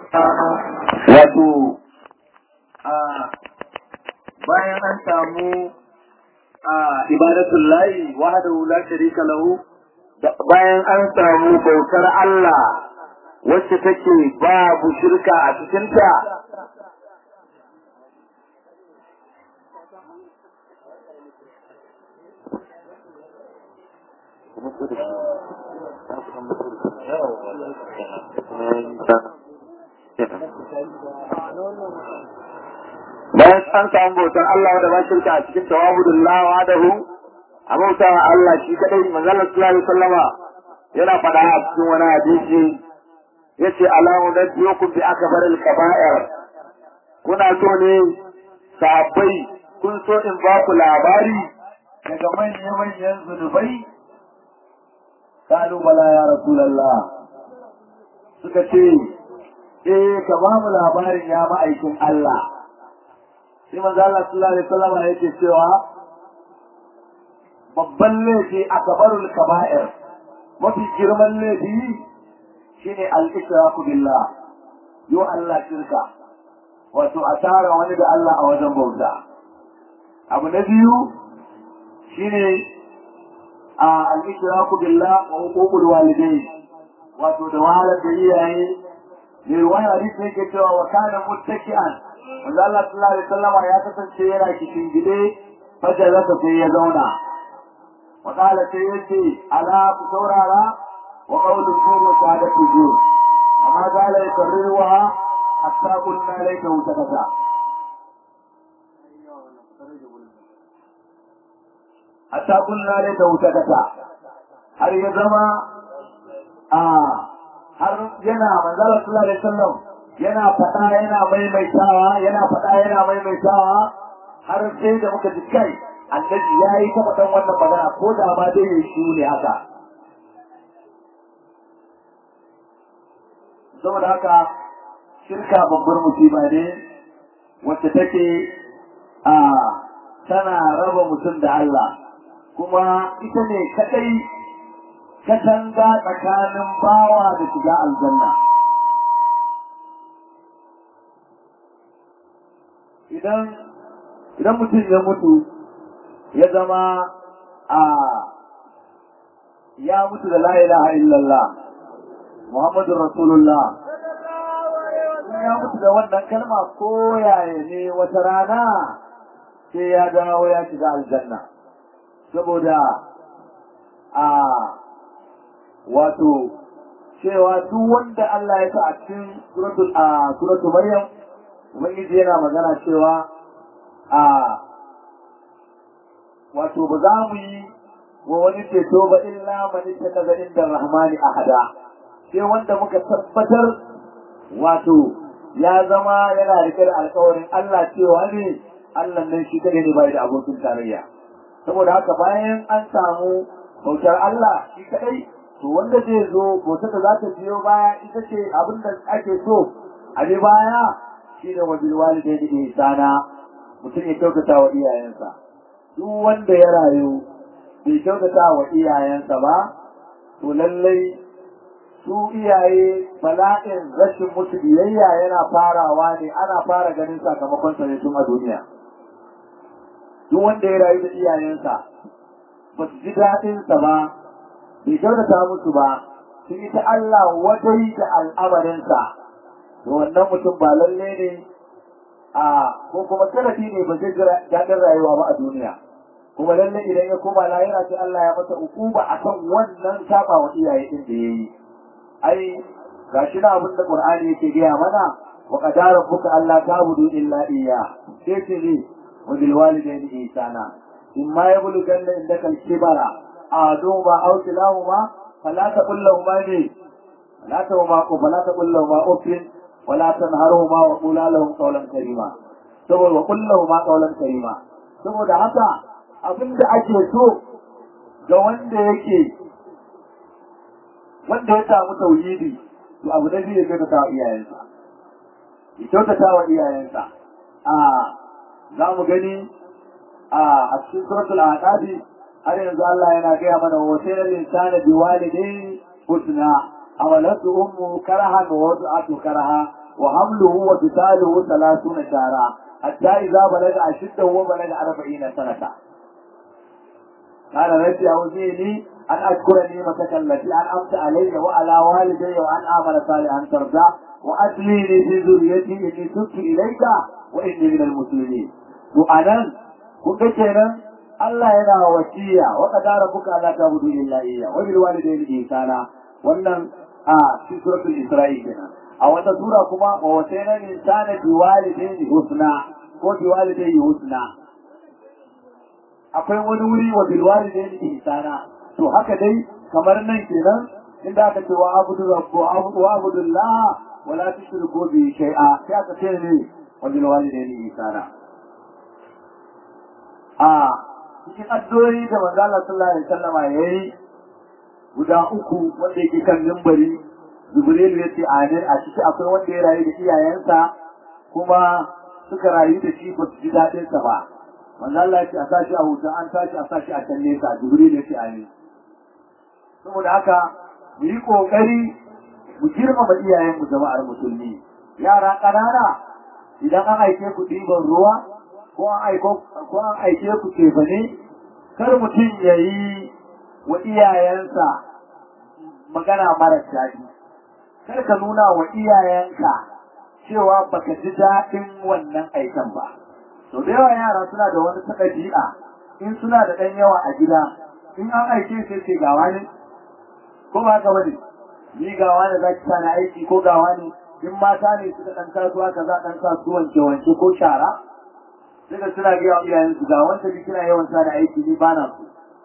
wato bayan an samu ibadatul layi wahdahu la sharika lahu bayan an samu bautar Allah wacce take babu shirka a cikinta bayan an samu bautar Allah wanda ba shirka a cikin tawabudun lawa da hu a bauta wa Allah shi kadai manzala sallallahu alaihi wasallama yana faɗa a cikin wani hadisi yace alamu na biyokum bi akbar al kaba'ir kuna so ne sahabbai kun so in ba ku labari daga manyan manyan zunubai kalu bala ya rasulullah suka ce eh ka ba mu labarin ya ma'aikin Allah sai manzo Allah sallallahu alaihi wasallam yake cewa babban laifi akbarul kaba'ir mafi girman laifi shine al-ishraku billah yo Allah shirka wato a tara wani da Allah a wajen bauta abu na biyu shine al-ishraku billah wa huququl walidain wato da wahalar da iyaye mai wani hadisi yake cewa wa kana muttaki'an wanda Allah sallallahu alaihi wasallam ya kasance yana cikin gide fajalasa sai ya zauna wa qala sai yace ala ku saurara wa qawlu zur wa shahadatu zur amma qala yakarruha hatta qulna layka utakata hatta qulna layka utakata har ya zama a har yana manzala sallallahu alaihi wasallam yana faɗa yana maimaitawa yana faɗa yana maimaitawa har sai da muka ji kai annabi ya yi ta faɗan wannan magana ko da ma dai ya shi ne haka saboda haka shirka babbar musiba ne wacce take a tana raba mutum da Allah kuma ita ne kadai katanga tsakanin bawa da shiga aljanna idan idan mutum ya mutu ya zama a ya mutu da la ilaha illallah Muhammadu Rasulullah ya mutu da wannan kalma ko yaya ne wata rana sai ya dawo ya shiga aljanna saboda a wato cewa duk wanda Allah ya sa a cikin suratul a suratul Maryam Ubangiji yana magana cewa a wato ba za mu yi wa wani ceto ba illa mani ta kaza inda rahmani ahada sai wanda muka tabbatar wato ya zama yana rike da alkawarin Allah cewa ne Allah nan shi kadai ne bai da abokin tarayya saboda haka bayan an samu bautar Allah shi kadai to wanda zai zo bautar da za ta biyo baya ita ce abin da ake so a bi baya shi ne wajen walidai da ihsana mutum ya kyautata wa iyayensa duk wanda ya rayu bai kyautata wa iyayensa ba to lallai su iyaye bala'in rashin musu biyayya yana farawa ne ana fara ganin sakamakon sa ne tun a duniya duk wanda ya rayu da iyayensa ba su ji daɗinsa ba bai kyautata musu ba sun yi ta Allah wadai da al'amarinsa to wannan mutum ba lalle ne a ko kuma sanadi ne ba zai daɗin rayuwa ba a duniya kuma lalle idan ya koma lahira sai Allah ya masa ukuba akan wannan saba wa iyaye din da yayi ai gashi na abin da Qur'ani yake gaya mana wa qadara rabbuka alla ta'budu illa iyya sai ce ne wa bil walidayni ihsana imma yablughanna indaka al-kibara aduba aw kilahuma fala taqul lahumā ne fala taqul fala taqul lahumā uffin ولا تنهرهما وقولا لهم قولا كريما saboda wa kullahu ma qawlan karima saboda haka abinda ake so ga wanda yake wanda ya samu tauhidi to abu da zai kyautata wa iyayensa ya kyautata wa iyayensa a za mu gani a a cikin suratul aqabi har yanzu Allah yana gaya mana wa sayyidul insana biwalidayhi husna حملته أمه كرها ووضعته كرها wa hamluhu wa fisaluhu 30 shara hatta idza balaga ashiddahu wa balaga 40 sanata قال ربي أوزيني أن أذكر نعمتك التي أنعمت علي وعلى والدي وأن أعمل صالحا ترضى وأدليني في ذريتي إني تبت إليك وإني من المسلمين وأنا كنت كنا الله ينا وشيا وقد ربك ألا تعبدوا إلا إياه وبالوالدين إحسانا wannan a cikin suratul Isra'i kenan a wata sura kuma wa wasaina insana biwalidayhi husna ko biwalidayhi husna akwai wani wuri wa bilwari da yake ihsana to haka dai kamar nan kenan inda aka ce wa abudu rabbu abudu wa abudullah wala tushriku bi shay'a sai aka ce ne wa bilwari da yake ihsana a cikin addu'o'i da manzo Allah sallallahu alaihi wasallam yayi guda uku wanda yake kan mimbari Jibril ya ce amin a ciki akwai wanda ya rayu da iyayensa kuma suka rayu da shi ba su ji daɗinsa ba manzo Allah ya ce a sashi a huta an sashi a sashi a can nesa jibril ya ce amin saboda haka mu yi kokari mu girmama iyayen mu jama'ar musulmi yara ƙanana idan an aike ku ɗiban ruwa ko an aiko ko an aike ku tefane kar mutum ya yi wa iyayensa magana mara daɗi kar ka nuna wa iyayenka cewa baka ji daɗin wannan aikan ba to da yawa yara suna da wani ɗabi'a in suna da ɗan yawa a gida in an aike sai ce gawa ne ko ba haka bane ni gawa ne za ki sa na aiki ko gawa ne in mata ne suka ɗan kasuwa kaza ɗan kasu wanke wanke ko shara sai da suna gaya wa iyayen su ga wanda ni kina yawan sa da aiki ni ba na so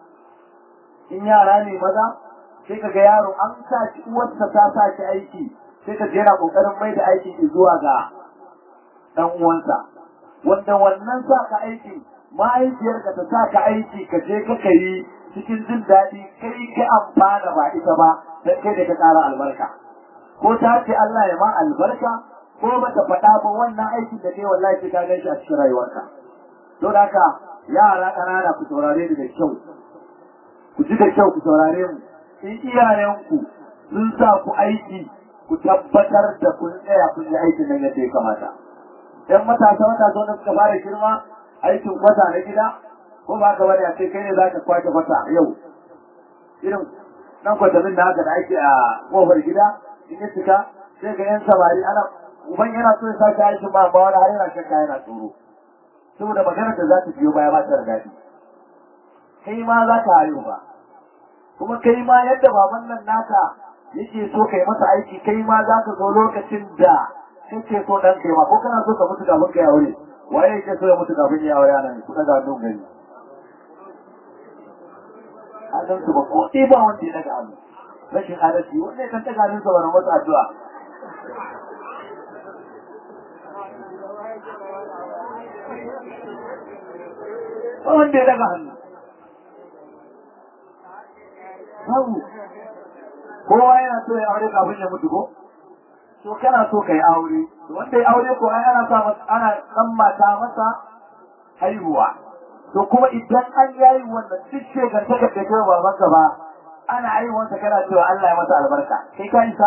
in yara ne maza sai ka ga yaro an sa shi uwarsa ta sa shi aiki sai ka jera kokarin mai da aiki zuwa ga ɗan uwansa wanda wannan sa ka aiki mahaifiyarka ta sa ka aiki ka je ka yi cikin jin daɗi kai ka amfana ba ita ba dan kai da ka ƙara albarka ko ta ce Allah ya ma albarka ko ba ta faɗa ba wannan aikin da kai wallahi sai ka gan shi a cikin rayuwarka don haka yara ƙanana ku saurare ni da kyau ku ji da kyau ku saurare mu in iyayenku sun sa ku aiki ku tabbatar da kun tsaya kun yi aikin nan yadda ya kamata ‘yan matasa matasa wanda suka fara girma aikin kwata na gida ko ba ka bari a ce kai ne za ka kwace kwata yau irin nan kwatamin da haka da ake a kofar gida in ya cika sai ga ‘yan samari ana uban yana so ya sake aikin ba ba wani har yana shakka yana tsoro saboda maganar da za ta biyo baya ba ta da daɗi kai ma za ka hayo ba kuma kai ma yadda baban nan naka yake so kai masa aiki kai ma za ka zo lokacin da kake so dan kai ma ko kana so ka mutu kafin kai aure waye yake so ya mutu kafin ya aure nan kuka ga don gari adan su ba ko dai ba wanda ya daga hannu rashin adalci wanda kan daga hannun sa ba masa addu'a ba wanda ya daga hannu babu kowa yana so ya aure kafin ya mutu ko to kana so kai aure wanda ya aure ko ai ana sa ana dan mata masa haihuwa to kuma idan an yayi wannan duk shegar ta kace kai baban ka ba ana haihuwan ta kana cewa Allah ya masa albarka kai ka isa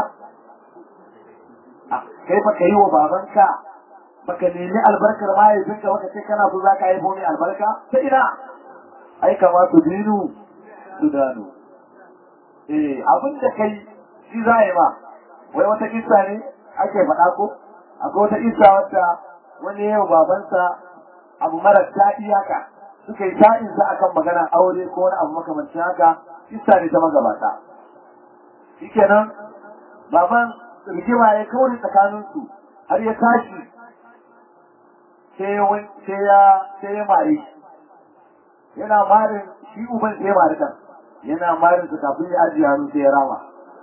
kai fa kai wa babanka baka nemi albarkar mahaifinka baka ce kana so zaka haifo ni albarka ta ina ai kama su dinu su dano eh abin da kai shi za yi ma wai wata kissa ne ake faɗa ko akwai wata kissa wata wani yau babansa abu mara daɗi haka suka yi ta'insa akan magana aure ko wani abu makamancin haka kissa ne ta magabata shikenan baban rigima ya kauri tsakaninsu har ya tashi sai ya sai ya mare yana marin shi uban sai ya mari kan yana marin su kafin ya ajiye hannu sai ya rama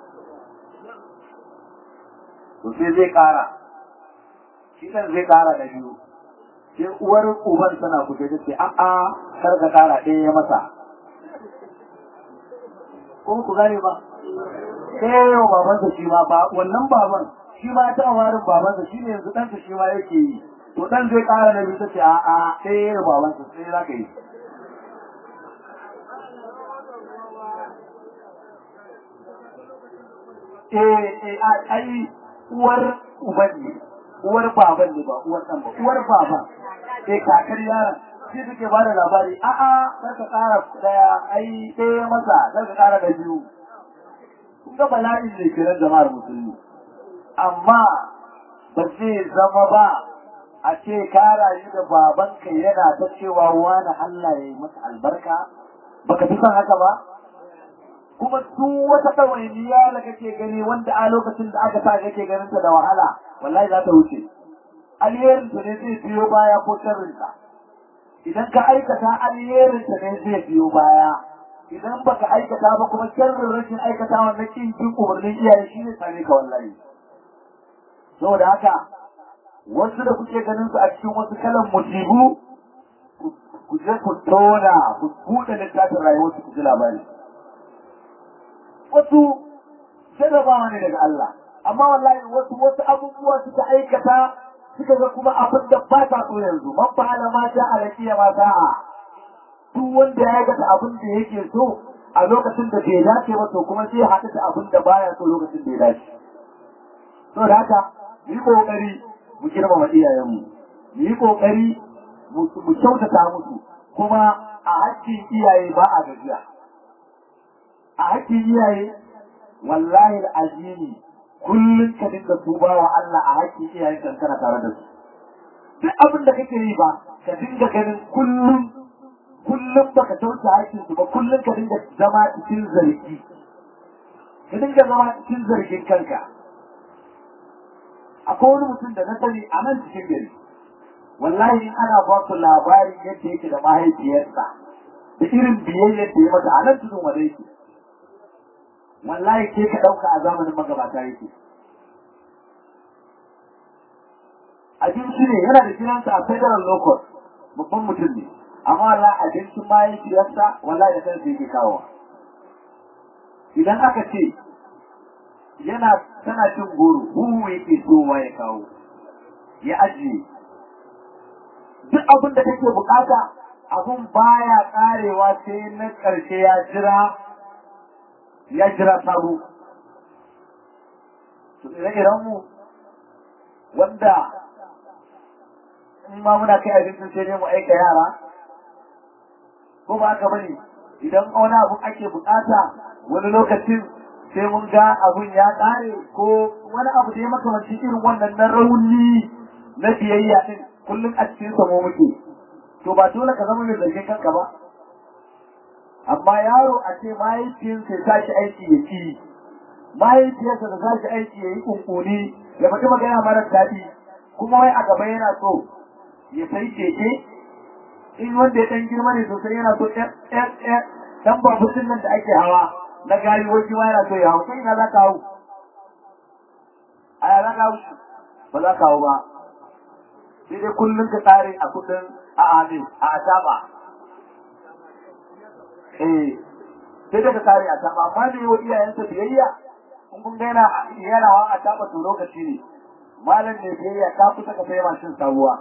to sai zai kara shi kan zai kara da biyu sai uwar uban tana kuce ta ce a'a kar ka kara ɗaya ya masa ko ku gane ba sai yau babansa shi ma ba wannan baban shi ma ta warin babansa shi ne yanzu ɗansa shi ma yake yi to ɗan zai kara da biyu ta ce a'a sai yau babansa sai za ka yi eh eh ai uwar uban ne uwar baban ne ba uwar ɗan ba uwar baban sai kakar yaron shi suke ba da labari a'a kar ka ƙara ɗaya ai ɗaya masa kar ka ƙara da biyu kun ga bala'in ne kiran jama'ar musulmi amma ba zai zama ba a ce ka rayu da babanka yana ta cewa wani Allah ya yi masa albarka baka fi son haka ba kuma duk wata ɗawainiya da kake gani wanda a lokacin da aka sa kake ganin ta da wahala wallahi za ta wuce alherin ta ne zai biyo baya ko sharrin ta idan ka aikata alherin ta ne zai biyo baya idan baka aikata ba kuma sharrin rashin aikata wannan kin kin umarnin iyaye shi ne same ka wallahi saboda haka wasu da kuke ganin su a cikin wasu kalan musibu ku je ku tona ku buɗe littafin rayuwar su ku ji labari wasu jarrabawa ne daga Allah amma wallahi wasu wasu abubuwa suka aikata suka ga kuma abin da ba ta so yanzu man fa'ala ma sha alaqiya ma sa'a duk wanda ya aikata abin da yake so a lokacin da bai dace ba to kuma sai haɗu da abin da baya so lokacin da ya dace saboda haka mu yi kokari mu girmama iyayenmu mu yi kokari mu kyautata musu kuma a hakkin iyaye ba a gajiya a hakkin iyaye wallahi azimi kullum ka dinga tuba wa Allah a hakkin iyayen kan kana tare da su duk abin da kake yi ba ka dinga ganin kullum kullum baka tauta hakkin su ba kullum ka dinga zama cikin zargi ka dinga zama cikin zargin kanka akwai wani mutum da na sani a nan cikin gari wallahi in ana ba su labarin yadda yake da mahaifiyarsa da irin biyayyar da ya mata a nan tudun wadai yake wallahi ke ka ɗauka a zamanin magabata yake abinci ne yana da gidansa a federal local babban mutum ne amma wallahi abincin mahaifiyarsa wallahi da kansa yake kawo idan aka ce yana tana cin goro huhu yake sowa ya kawo ya ajiye duk abin da kake bukata abun baya karewa sai na ƙarshe ya jira ya jira sabo to ire-iren mu wanda in ma muna kai abincin sai dai mu aika yara ko ba haka bane idan wani abu ake bukata wani lokacin sai mun ga abun ya kare ko wani abu da ya makamanci irin wannan na rauni na biyayya din kullum a cikin sa mu muke to ba dole ka zama mai zargin kanka ba amma yaro a ce mahaifiyarsa ya tashi aiki ya ci mahaifiyarsa da tashi aiki ya yi kunkuni ya faɗi magana mara daɗi kuma wai a gaba yana so ya sai keke in wanda ya ɗan girma ne sosai yana so ɗan babutun nan da ake hawa na gari wajen ma yana so ya hau sai ina za ka hau a ya za ka hau ba za ka hau ba sai dai kullum ka tsare a kudin a amin a ataba eh sai dai ka tsare a ataba amma da yawa iyayensa biyayya in kun ga yana yana wa ataba to lokaci ne malam ne biyayya ka kusa ka sai mashin sabuwa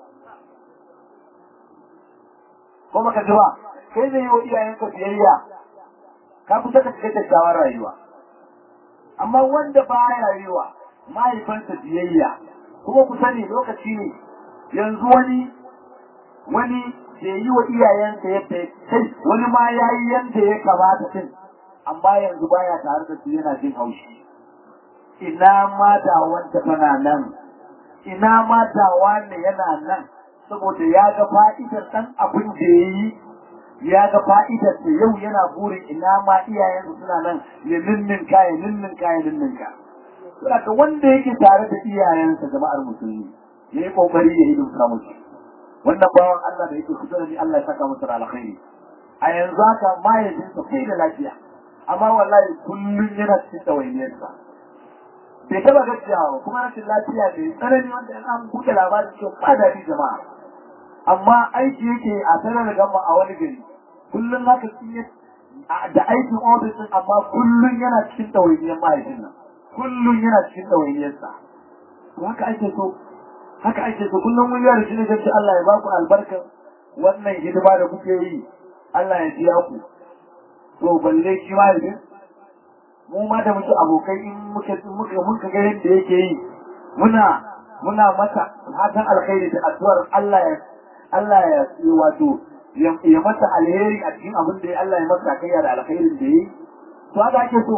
ko baka ji ba kai zai yi wa iyayenka biyayya ka kusa ka shiga kyakkyawar rayuwa amma wanda ba ya rayuwa mahaifansa biyayya kuma ku sani lokaci ne yanzu wani wani da yi wa iyayensa yadda ya kai wani ma ya yi yadda ya kamata din amma yanzu baya tare da su yana jin haushi ina ma da wanda tana nan ina ma da wanda yana nan saboda ya ga fa'idar ɗan abin da ya yi ya ga fa'idar da yau yana burin ina ma iyayensa suna nan ya ninninka ya ninninka ya ninninka. Saboda wanda yake tare da iyayensa jama'ar musulmi ya yi kokari ya yi dumka musu. Wannan bawan Allah da yake kusa da ni Allah ya saka masa da alkhairi. A yanzu haka mahaifinsa bai da lafiya amma wallahi kullum yana cikin ɗawainiyarsa. Bai taɓa gaskiya ba kuma rashin lafiya ne tsanani wanda an buɗe labarin cewa ba daɗi jama'a. amma aiki yake a sanar gama a wani gari kullum haka shi da aikin ofis din amma kullum yana cikin ɗawainiyar mahaifin nan kullum yana cikin ɗawainiyarsa to haka ake so haka ake so kullum mun yara shi ne gaci Allah ya ba ku albarkar wannan hidima da kuke yi Allah ya biya ku to balle shi mahaifin mu ma da muke abokai in muka muka muka ga yadda yake yi muna muna mata fatan alkhairi da addu'ar Allah ya Allah ya yi wato ya mata alheri a cikin abin da Allah ya masa kai da alkhairin da yi to haka ake so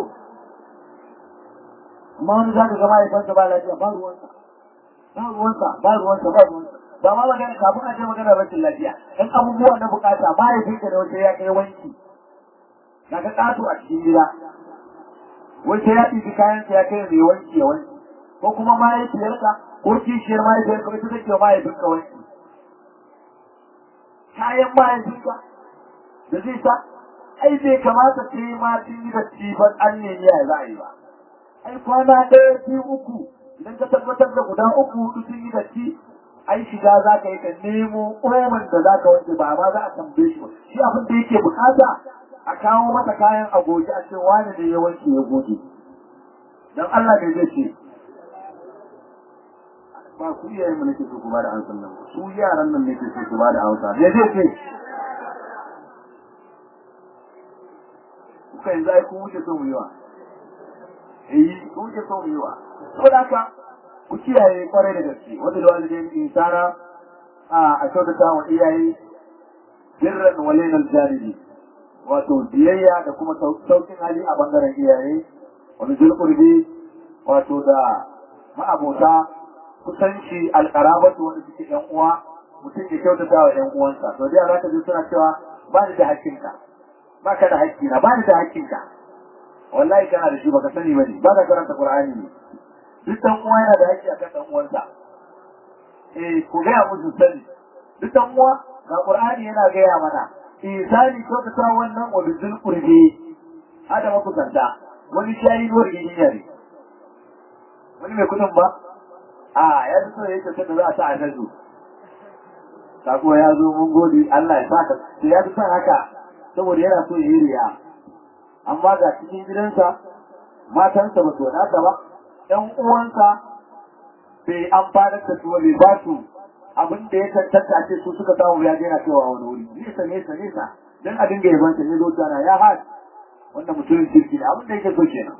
amma wani za ka ga mahaifansa ba lafiya ba ruwansa ba ruwansa ba ruwansa ba ruwansa ba ma magana kafin a je magana rashin lafiya in abubuwa na bukata mahaifinka da wata ya kai wanki na ga ƙato a cikin gida wata ya ɗibi kayansa ya kai mai wanki ya wanki ko kuma mahaifiyarka ko kishiyar mahaifiyarka ita take wa mahaifinka wanki kayan mahaifinka da zai sa ai bai kamata sai ma sun yi da ban an nemi ya za a yi ba ai kwana ɗaya biyu uku idan ka tabbatar da guda uku hudu sun yi datti ai shiga za ka yi ka nemo omen da za ka wanke ba ma za a tambaye shi ba shi abin da yake bukata a kawo masa kayan a goge a ce wani ne ya wanke ya goge dan Allah ne zai ce ba ku iyaye mu nake so ku ba da ansan nan su yaran nan nake so ku ba da hausa me zai ce kuka yanzu ai kun wuce son yiwa eh kun wuce son yiwa saboda haka ku kiyaye kwarai da gaske wanda da walidain insana a a kyautata wa iyaye birran walainal janibi wato biyayya da kuma saukin hali a bangaren iyaye wani zulkurbi wato da ma'abota kusanci alƙarabatu wanda suke yan uwa mutum ya kyautata wa yan uwansa to da za ka ji suna cewa ba ni da hakkinka ba ka da hakkina ba ni da hakkinka wallahi kana da shi baka sani ba ne ba ka karanta qur'ani ne duk dan uwa yana da hakki akan dan uwansa eh ku ga musu sani duk dan uwa ga qur'ani yana gaya mana isani kyautata wannan wa bizul qurbi hada makusanta wani shayi nuwar gidinya ne wani mai kudin ba a ya zo ya ce da za a sa a nazu sako ya zo mun gode Allah ya saka sai ya fi son haka saboda yana so ya yi riya amma ga cikin gidansa matansa ba su wadata ba ɗan uwansa bai amfanar da su bai ba su abin da ya tantance ce su suka samu ya daina cewa wani wuri nesa nesa nesa dan a dinga yaban ta ne zo tana ya haɗ wannan mutumin kirki ne abin da yake so kenan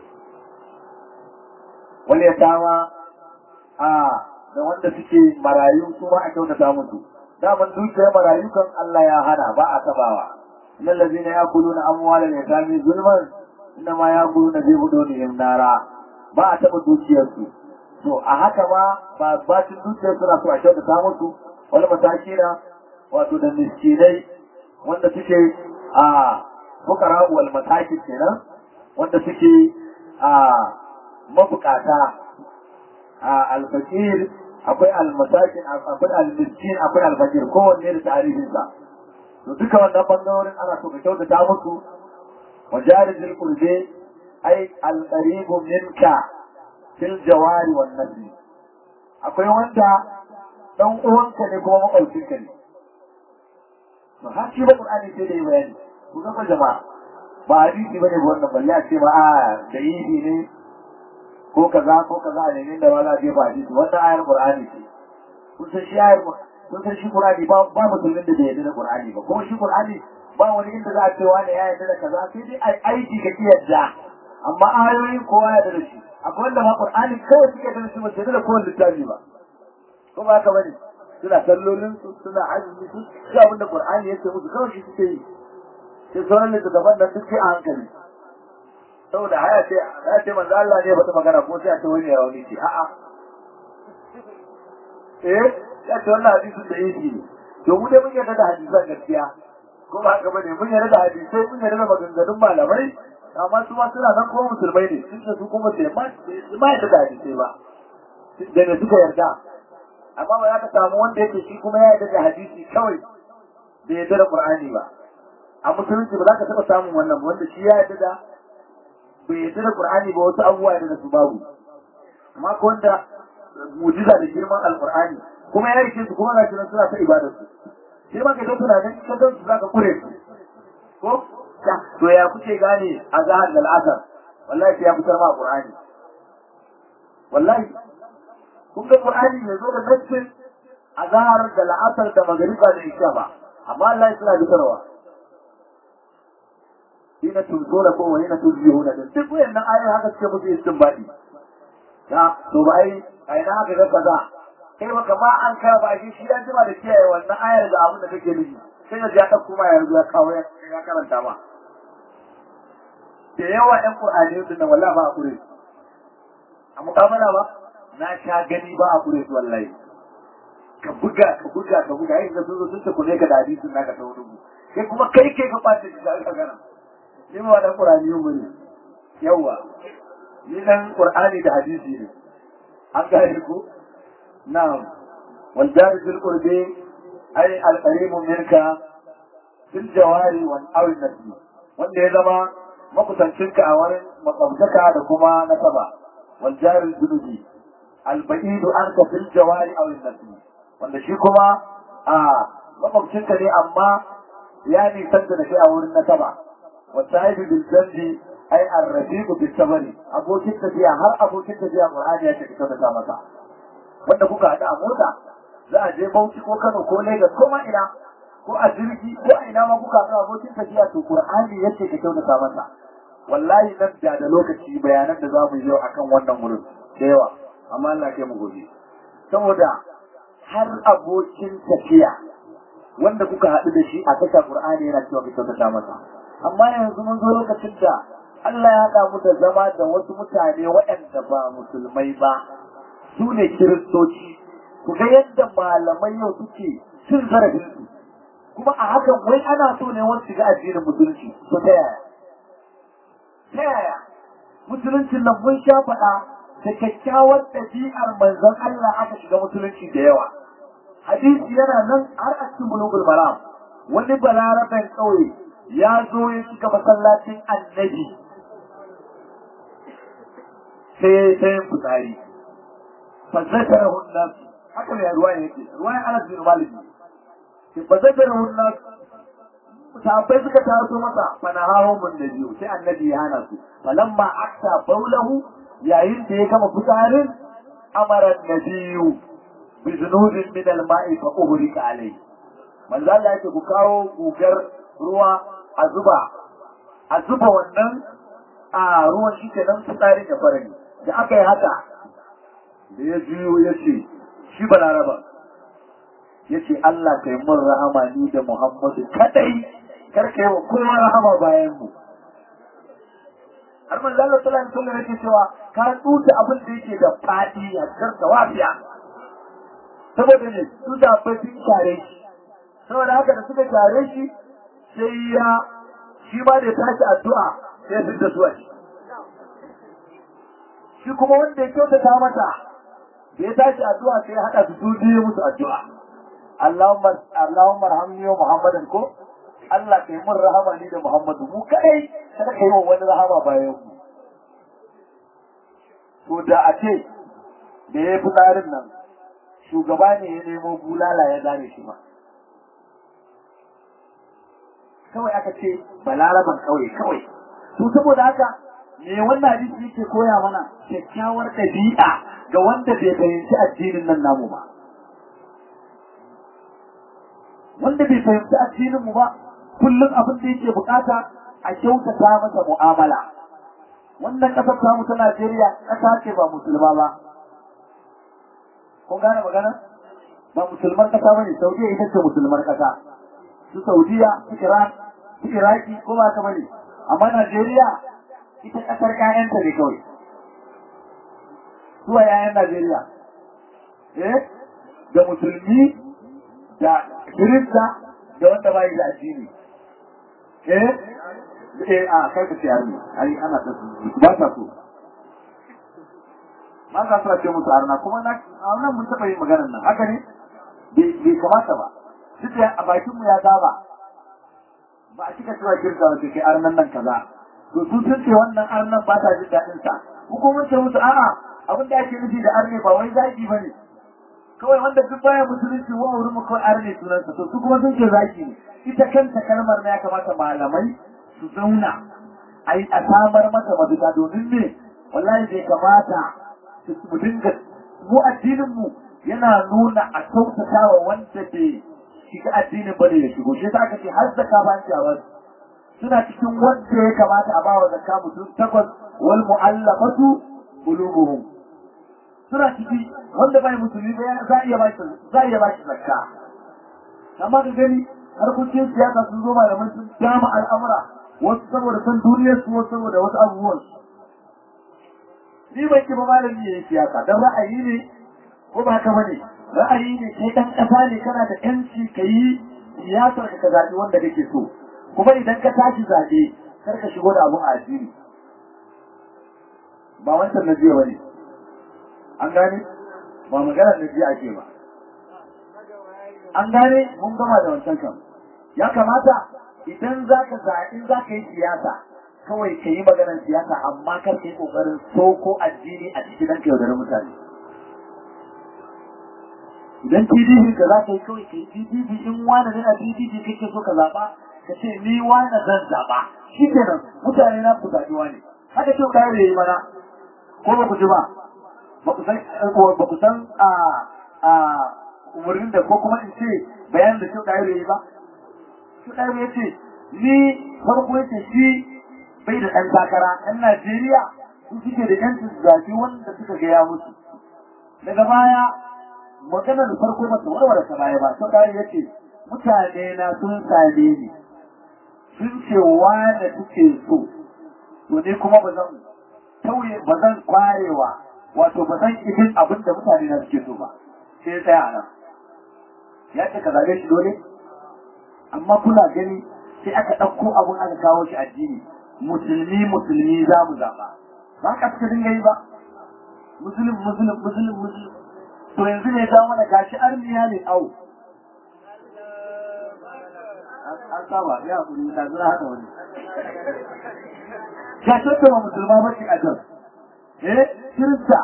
wani ya tawa a da wanda suke marayu su ma a kyautata musu daman dukiyar marayu kan Allah ya hana ba a tabawa innal ladina yakuluna amwalal yatami zulman inna ma yakuluna fi budunihim nara ba a taba dukiyar su to a haka ma ba bacin dukiyar suna so a kyautata musu wani matakina wato da miskinai wanda suke a fukara wal matakin kenan wanda suke a mabukata a alfakir akwai almasakin akwai almiskin akwai alfakir kowanne da tarihinsa to duka wannan bangarorin ana so ka kyautata musu wa jarizil qurbi ai alqaribu minka fil jawari wan nasli akwai wanda dan uwanka ne kuma makwabcinka ne to har shi ba qur'ani sai da yi bayani ku ga jama'a ba hadisi bane wannan balle a ce ma a da yi ne ko kaza ko kaza a ne da wala je ba hadisi wannan ayar qur'ani ce kun san shi ayar kun san shi qur'ani ba ba musulmin da bai yarda da qur'ani ba kuma shi qur'ani ba wani inda za a ce wani ya yarda da kaza sai dai ai aiki ka ki yarda amma ayoyin kowa ya yarda da shi akwai wanda ma qur'ani kawai suke da shi ba sai da kowane littafi ba ko ba haka bane suna sallolin su suna azumi su shi abin da qur'ani yake musu kawai shi suke yi sai sauran littattafan da suke a hankali saboda haya ce ya ce manzo Allah ne bata magana ko sai a ce wani ya wani ce a'a eh ya ce wannan hadisin da yake ne to mu dai mun yarda da hadisan gaskiya ko ba haka bane mun yarda da hadisai mun yarda da maganganun malamai amma su ma suna nan kuma musulmai ne sun ce su kuma sai ma ma yarda da hadisai ba da ne suka yarda amma ba za ka samu wanda yake shi kuma ya yarda da hadisi kawai bai yarda da Qur'ani ba a musulunci ba za ka taɓa samun wannan wanda shi ya yarda da bai yarda da Qur'ani ba wasu abubuwa da su babu amma ko wanda mujiza da girman alqur'ani kuma ya rike su kuma gashi nan suna ta ibadar su sai ma ka ga tunanin ka ga su zaka kure su ko to ya kuke gane azhar da al'asar wallahi sai ya fitar ma qur'ani wallahi kun ga qur'ani ne zo da nassin azhar da al'asar da magriba da isha ba amma Allah ya suna fitarwa hina tunzuna ko hina tuzihuna da duk wayannan ayoyi haka suke musu istinbadi ya to ba ai ai na haka ga kaza kai baka ma an ka ba shi shi dan jima da kiyaye wannan ayar da abin da kake nufi sai ya ta kuma yanzu ya kawo ya karanta ma da yawa ɗan Qur'ani din nan wallahi ba a kure a mukamala ba na sha gani ba a kure su wallahi ka buga ka buga ka buga yayin da sun zo sun ta kune ka da hadisin naka ta wani kai kuma kai kai ka ɓace shi da aka gana ni ma dan Qur'ani yun bane yawa ni dan Qur'ani da hadisi ne an gane ku na'am wal jari fil qurbi ay al qarib minka fil jawari wal awl nasbi wanda ya zama makusancinka a wurin makwabtaka da kuma nasaba wal jari junubi al ba'idu anka fil jawari aw nasbi wanda shi kuma a makwabcinka ne amma ya nisanta da kai a wurin nasaba wa sahibi bil jambi ai arrafiqu bis sabri abokin tafiya har abokin tafiya Qur'ani ya ce ka ta masa wanda kuka hada a mota za a je Bauchi ko Kano ko Lagos ko ma ina ko a jirgi ko a ina ma kuka hada abokin tafiya to Qur'ani ya ce ka kyautata masa wallahi nan da da lokaci bayanan da za mu yi akan wannan wurin da yawa amma Allah kai mu gobe saboda har abokin tafiya wanda kuka haɗu da shi a tasha Qur'ani yana cewa ka kyautata masa amma yanzu mun zo lokacin da Allah ya haɗa mu da zama da wasu mutane waɗanda ba musulmai ba su ne kiristoci ku ga yadda malamai yau suke cin zarafin su kuma a hakan wai ana so ne wani shiga addinin musulunci to ta yaya ta yaya musuluncin nan mun sha faɗa da kyakkyawar ɗabi'ar manzon Allah aka shiga musulunci da yawa hadisi yana nan har a cikin bulugul maram wani balaraben ƙauye ya zo ya shiga masallacin annabi sai ya yi yin fitsari fazzakar hunnas haka ne ruwa yake ruwa ya anas bin malik ne fazzakar hunnas sahabbai suka taso masa fana hawo mun da biyu sai annabi ya hana su falamma akta baulahu yayin da ya gama fitsarin amara nabiyu bi zunubin min al-ma'i fa uhrika alayhi manzo Allah yake ku kawo gugar ruwa a zuba a zuba wannan a ruwan shi ke nan fitsarin ya fara ne da aka yi haka da ya juyo ya ce shi balaraba ya ce Allah kai mun rahama ni da Muhammadu kadai kar ka yi wa kowa rahama bayan mu har manzo Allah sallallahu alaihi wasallam yake cewa ka tsuta abin da yake da fadi a karka wafiya saboda ne su da sun share shi saboda haka da suka share shi sai ya shi ma da ya tashi addu'a sai ya fita su a shi shi kuma wanda ya kyautata mata da ya tashi addu'a sai ya haɗa su su biyu musu addu'a Allahumma Allahumma rahamni wa Muhammadan ko Allah kai mun rahama ni da Muhammadu mu kadai kada kai wa wani rahama bayan mu to da a ce da ya fi tsarin nan shugaba ne ya nemo bulala ya gane shi ma kawai aka ce balaraban kawai kawai to saboda haka me wannan hadisi yake koya mana kyakkyawar ɗabi'a ga wanda bai fahimci addinin nan namu ba wanda bai fahimci addinin mu ba kullum abin da yake bukata a kyautata masa mu'amala wannan kasar tamu ta Najeriya kasa ce ba musulma ba kun gane magana ba musulmar kasa bane Saudiya ita ce musulmar kasa su Saudiya su Iran su Iraki ko ba ka bane amma Najeriya ita kasar ƴaƴanta ne kawai suwa ƴaƴan Najeriya eh da musulmi da kirista da wanda bai da addini eh eh a kai ka ciyar ne ai ana ta ba ta so ba ka so a ce musu arna kuma na a wannan mun taɓa yin maganar nan haka ne bai kamata ba duk da a bakin mu ya saba ba a cika cewa kirka wace kai arnan nan kaza to su sun ce wannan arnan ba ta jin daɗin sa ko kuma ce musu a'a abin da ake nufi da arne ba wai zaki bane kawai wanda duk baya musulunci wa wurin mu kawai arne sunansa to su kuma sun ce zaki ne ita kanta kalmar na ya kamata malamai su zauna a yi a samar mata mafita domin me wallahi bai kamata mu dinga mu addinin mu yana nuna a kyautata wa wanda bai shiga addinin bane ya shigo shi ta ce har zakka ba ci a wasu suna cikin wanda ya kamata a bawa zakka mutum takwas wal mu'allafatu qulubuhum suna ciki wanda bai musulmi ba za a iya ba shi za a iya ba shi zakka amma ka gani harkokin siyasa sun zo malaman sun dama al'amura wasu saboda san duniyar su wasu saboda wasu abubuwan su ni ban ki ba malami yayin siyasa dan ra'ayi ne ko ba haka bane ra'ayi ne kai dan kasa ne kana da yanci kai siyasar ka zaɓi wanda kake so kuma idan ka tashi zaɓe kar ka shigo da abun addini ba wancan na jiya bane an gane ba maganar na jiya ake ba an gane mun gama da wancan kan ya kamata idan za ka zaɓi za ka yi siyasa kawai ka yi maganar siyasa amma kar ka yi ƙoƙarin soko addini a cikin dan ka yaudari mutane idan PDP ka za ka yi kawai ka yi PDP in wani ne a PDP kake so ka zaɓa ka ce ni wani zan zaɓa shi kenan mutane na ku zaɓi wani haka ce ka yi mana ko ba ku ji ba ba ku san ba ku san a a umarnin da ko kuma in ce bayan da shi ka yi ba shi ka yi ce ni farko yace shi bai da ɗan takara ɗan Najeriya su suke da ƴancin zaɓi wanda suka gaya musu daga baya maganar farko ba ta warware ta baya ba ta kare yace mutane na sun same ni sun ce wane suke so to ne kuma ba zan tauye ba zan kwarewa wato ba zan idin abin da mutane na suke so ba sai ya tsaya a nan ya ce ka zabe shi dole amma kuna gani sai aka ɗauko abin aka kawo shi addini musulmi musulmi za mu zaɓa ba ka suka dinga yi ba musulun musulun musulun musulun to yanzu ne ta mana gashi armiya ne au an saba ya kuri ta zura haka wani gashi ta ba musulma ba ce a can eh kirista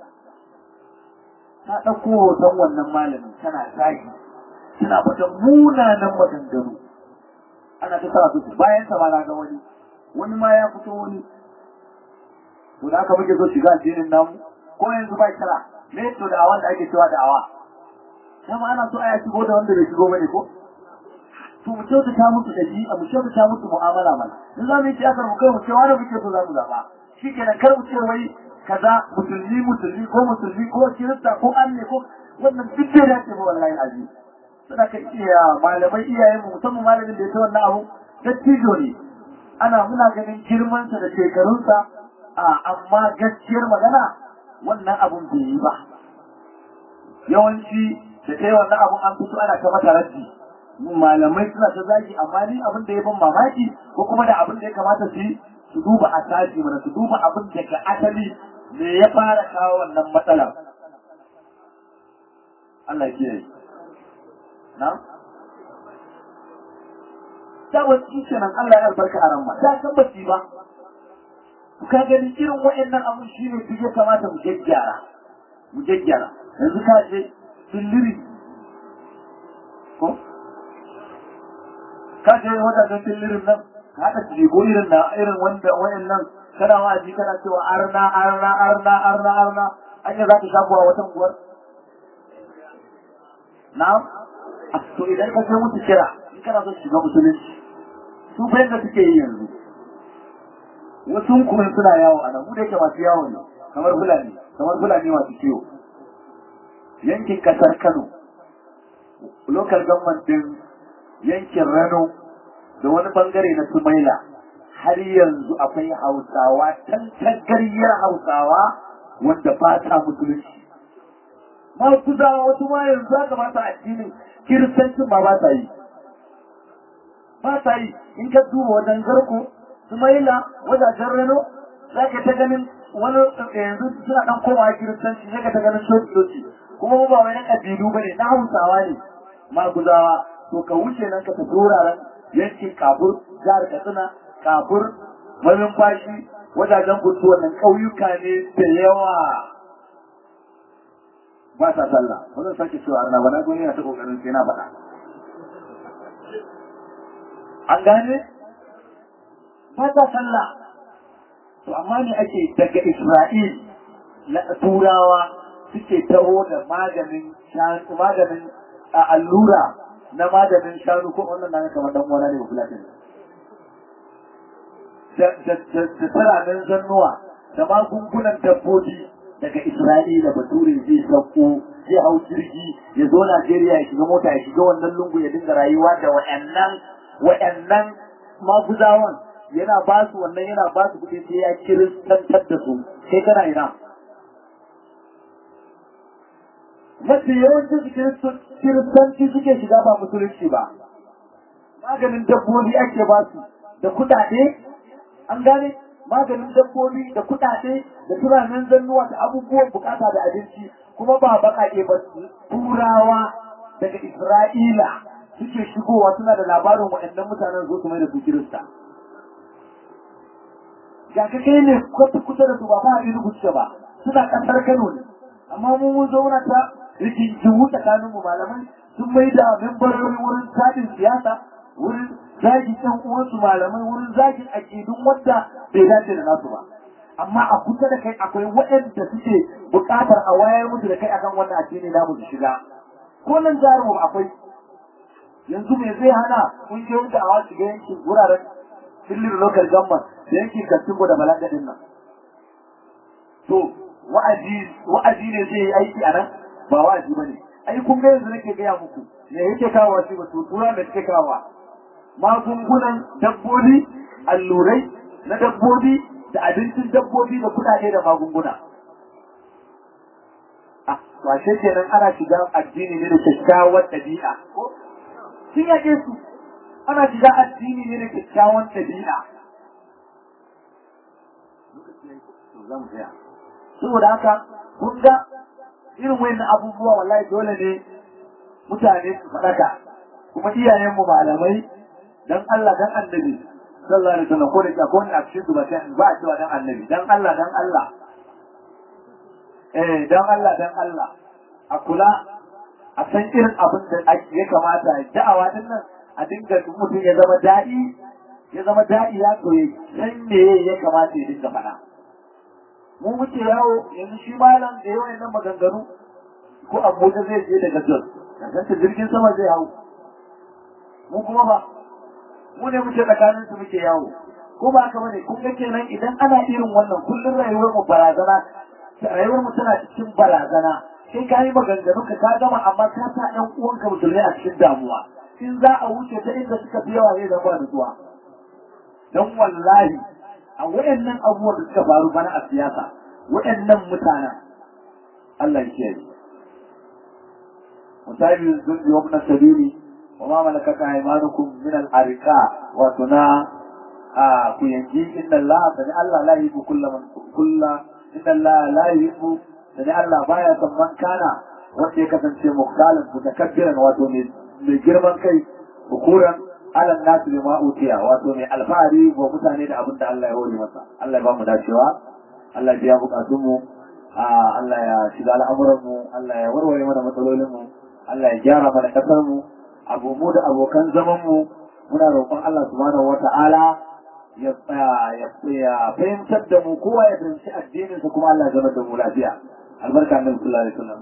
ta ɗauko hoton wannan malamin tana zagi tana fata munanan maganganu ana ta sa su bayan sa ba na ga wani wani ma ya fito wani to da aka muke so shiga addinin namu ko yanzu ba kira me to da wanda ake cewa da'awa kuma ana so aya shigo da wanda bai shigo bane ko to mu kyautata musu da shi mu kyautata musu mu'amala mana in za mu yi siyasar mu kai mu ce wani muke so za mu zaba shikenan kar mu ce wai kaza musulmi musulmi ko musulmi ko kirista ko anne ko wannan duk bai dace ba wallahi aziz suna ka iya malamai iyayen mu musamman malamin da ya ta wannan abu dattijo ne ana muna ganin girmansa da shekarunsa a amma gaskiyar magana wannan abun bai yi ba yawanci da ta yi wannan abun an fito ana ta mata raddi malamai suna ta zagi amma ni abin da ya ban mamaki ko kuma da abin da ya kamata su yi su duba asali mana su duba abin da ga asali me ya fara kawo wannan matsalar Allah ya kiyaye na ta wasu kenan Allah ya albarka a ramma ta tabbaci ba ka gani irin wa'annan abun shi ne duk ya kamata mu gyaggyara mu gyaggyara yanzu ka je dilliri ko ka je wadannan dillirin nan ka haɗa jigo irin na irin wanda wa'annan kana wa'azi kana cewa arna arna arna arna arna anya za ka shafuwa wata unguwar na'am to idan ka je musu kira in kana son shiga musulunci su fa yadda suke yi yanzu wasu kuma suna yawo a nan mu da yake masu yawo ne kamar fulani kamar fulani masu kiwo yankin kasar Kano local government din yankin Rano da wani bangare na Sumaila har yanzu akwai Hausawa tantagariyar Hausawa wanda ba ta musulunci ma kuzawa wasu ma yanzu haka ba ta addinin kiristancin ma ba ta yi ba ta yi in ka duba wajen garko sumaila wajajen reno za ka ta ganin wani yanzu suna dan komawa kiristanci sai ka ta ganin coci coci kuma ba wani ƙabilu ba ne na hausawa ne maguzawa to ka wuce nan ka tafi wuraren yankin kabur jihar katsina kabur mamin fashi wajajen gudu wannan ƙauyuka ne da yawa ba sa sallah ba zan sake cewa arna ba na gwani na ta kokarin sai na faɗa an gane ba sa sallah to amma ne ake daga Isra'il na turawa suke taho da maganin shanu maganin allura na maganin shanu ko wannan na kamar dan wani ne ba fulatin da da da da zannuwa da magungunan dabbobi daga Isra'ila bature zai sauko zai hau jirgi ya zo Najeriya ya shiga mota ya shiga wannan lungu ya dinga rayuwa da waɗannan waɗannan maguzawan yana ba su wannan yana ba su kuɗi sai ya kiristantar da su sai kana ina mafi yawancin su kiristanci suke shiga ba musulunci ba maganin dabbobi ake ba su da kuɗaɗe an gane maganin dabbobi da kuɗaɗe da turanen zannuwa da abubuwan bukata da abinci kuma ba baƙaƙe ba turawa daga isra'ila suke shigowa suna da labarin waɗannan mutanen zo su mai da su kirista ga ka kai ne kwata kusa da su ba ba a rubuce ba suna ƙasar kano ne amma mu mun zauna ta rigingimu tsakanin mu malamai sun mai da membarori wurin tadin siyasa wurin zagin ɗan uwansu malamai wurin zagin aƙidun wanda bai dace da nasu ba amma a kusa da kai akwai waɗanda suke buƙatar a wayar musu da kai akan wannan addini namu su shiga ko nan jarumu akwai yanzu me zai hana ƙungiyoyin da awa shiga yankin wuraren filin local government da yankin kastingo da balagadin nan to wa'azi wa'azi ne zai yi aiki a nan ba wa'azi ba ne ai kun ga yanzu nake gaya muku me yake kawo shi ba to tura da suke kawo magungunan dabbobi allurai na dabbobi da abincin dabbobi da kudade da magunguna ah washe kenan ana shiga addini ne da kyakkyawar ɗabi'a sun yake su ana shiga addini ne da kyakkyawan ɗabi'a saboda haka kun ga irin wayannan abubuwa wallahi dole ne mutane su faɗaka kuma iyayenmu malamai dan Allah dan annabi sallallahu alaihi wasallam ko da ko ne a cikin su ba ba a cewa dan annabi dan Allah dan Allah eh dan Allah dan Allah a kula a san irin abin da ya kamata da'awa din nan a dinga mutum ya zama da'i ya zama da'i ya koyi san me ya kamata ya dinga faɗa mu muke yawo yanzu shi malam da yawan nan maganganu ko abuja zai je daga jos kasance jirgin sama zai hau mu kuma ba mu ne muke tsakanin su muke yawo ko ba haka bane kun ga kenan idan ana irin wannan kullum rayuwar mu barazana rayuwar mu tana cikin barazana sai ka yi maganganu ka ka gama amma ka sa ɗan uwanka musulmai a cikin damuwa in za a wuce ta inda suka fi yawa zai zama nutsuwa don wallahi a waɗannan abubuwan da suka faru bana a siyasa waɗannan mutanen Allah ya kiyaye misali zulmi wa ibn sabili wa ma malakat aymanukum min al-arqa wa tuna a ku yanji inna Allah sani Allah la yuhibbu kulla man kulla inna Allah la yuhibbu sani Allah baya son man kana wanda ya kasance mukhtalin mutakabbiran wato mai girman kai bukuran alan nasu bi ma'utiya wato mai alfahari wa mutane da abin da Allah ya hore masa Allah ya ba mu dacewa Allah ya biya bukatun mu Allah ya shiga al'amuran mu Allah ya warware mana matsalolin mu Allah ya gyara mana kasar mu abu mu da abokan zaman mu muna roƙon Allah subhanahu wata'ala ya ya fahimtar da mu kowa ya fahimci addinin sa kuma Allah ya zama da mu lafiya albarka annabi sallallahu alaihi wasallam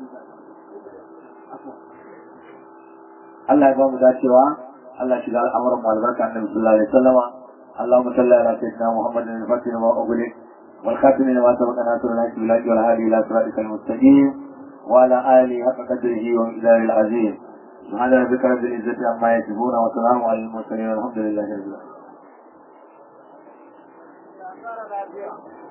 Allah ya ba mu dacewa الله شجع الأمر مع البركة عن النبي صلى الله عليه وسلم اللهم صل على سيدنا محمد الفتح وما أغلق والخاتم لما سبق ناصر الحق بالله والهادي إلى صراطك المستقيم وعلى آله حق قدره ومقداره العظيم سبحان ربك رب العزة عما يصفون وسلام على المرسلين والحمد لله رب العالمين